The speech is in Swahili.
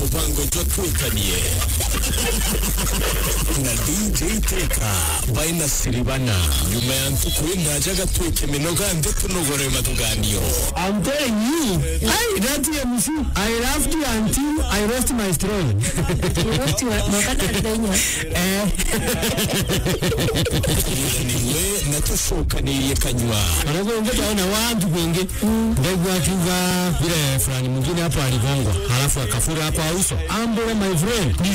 mupango jwa twikanie na dj teka baina siribana nyuma ya ntukuri ndaje agatwika eminoga nde tunogoreye matuganio I'm telling you. Hey, that TMC. I laughed until I lost my straw. niwe natushokaniriye kanywa Wanakuongea na watu wengi. Mbegu akiva vile fulani mwingine hapo aligongwa. Halafu akafura hapo uso. Ambole my friend.